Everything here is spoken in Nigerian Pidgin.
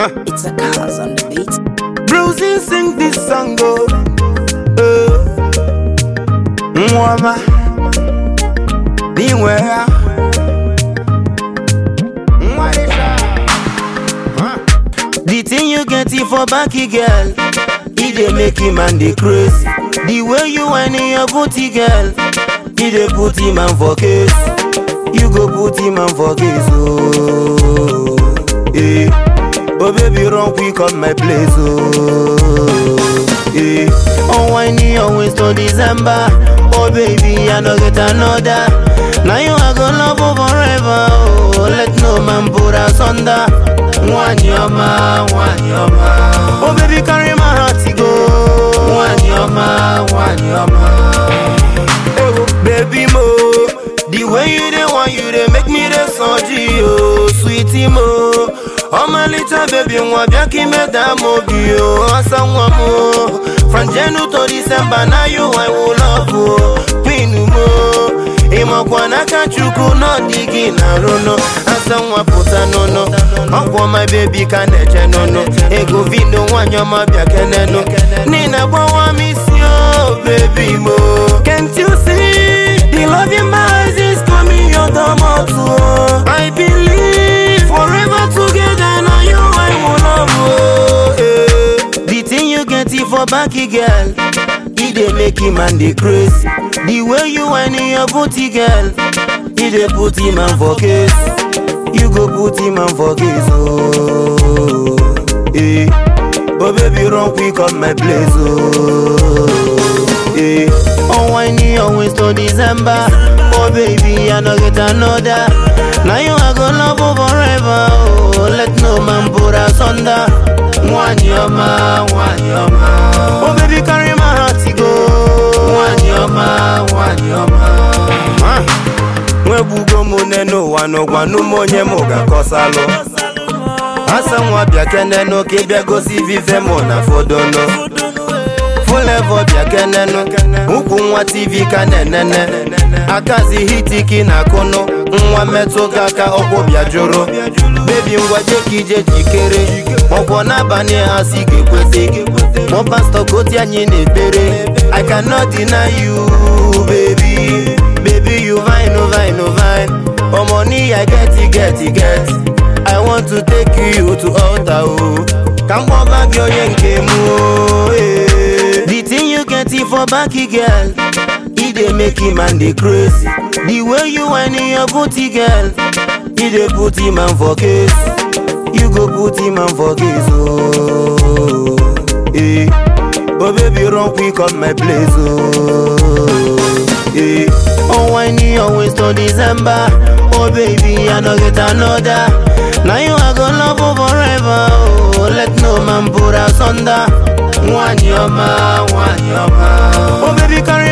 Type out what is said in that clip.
It's a cause on the beat. Brucey sing this song go. Uh, Mwama, Niwea. The thing you get it for backy girl, it dey make him man dey craze. The way you whine in your booty girl, it dey put him man for case. You go put him man for case, oh. Eh. Oh baby, run quick on my place, oh. Eh. Oh whiny always to December. Oh baby, I no get another. Now you are gonna love you forever, oh. Let no man put us under. One yoma, one yoma. Oh baby, carry my heart to go. One yoma, one yoma. Oh baby mo, the way you dey want you dey make me dey surgery, oh sweetie mo. ọmọ lita baby nwa bịa ka ime daa m obi o asa nwa m o from January to December na you I will love o queen mo ịmakwa n'aka chukwu n'ọdị gị na rono asa nwa pụta n'ụnụ ọkwọ my baby ka na-eche n'ụnụ ego vindo nwanyị ọma bịa kenenu nina gbawa m isi o baby mo can't you see the love in my eyes is coming your domot o I believe forever together na you I will love o eh. the thing you get it for backy girl e dey make him man dey craze the way you whine in your booty girl e dey put him man for case you go put him man for case oh eh. oh baby run quick on my place oh eh. oh whiny always to December oh baby I no get another now you I go love you forever oh let no man put us under one yoma one yoma oh baby carry my heart to go one yoma one yoma Ah. nwebugo m nene ụwa n'ụgwanụ m onye m ga-akọsalụ asa nwa bịa kenenu ka ịbịa gosi vive mụ na fodonu fulevo bịa kenenu ukwu nwa tv ka na-enene akazi hitiki na akụnụ nwa metụ gị aka ọkwụ bịa jụrụ bebi ngwa jeka ije jikere ọkwọ n'abalị ha si ga-ekwete mụ pastọ koti anyị na-ekpere i cannot deny you baby baby you fine oh fine oh fine oh money i get it get it get i want to take you to altar oh ka m kpọba gị onye nke m oh eh. the thing you get it for backy girl e dey make him man dey craze the way you whine in your booty girl e dey put him man for case you go put him man for case oh eh. oh baby run quick on my place oh eh. oh whiny always to December oh baby I no get another now you I go love you forever oh let no man put us under one yoma one yoma oh baby carry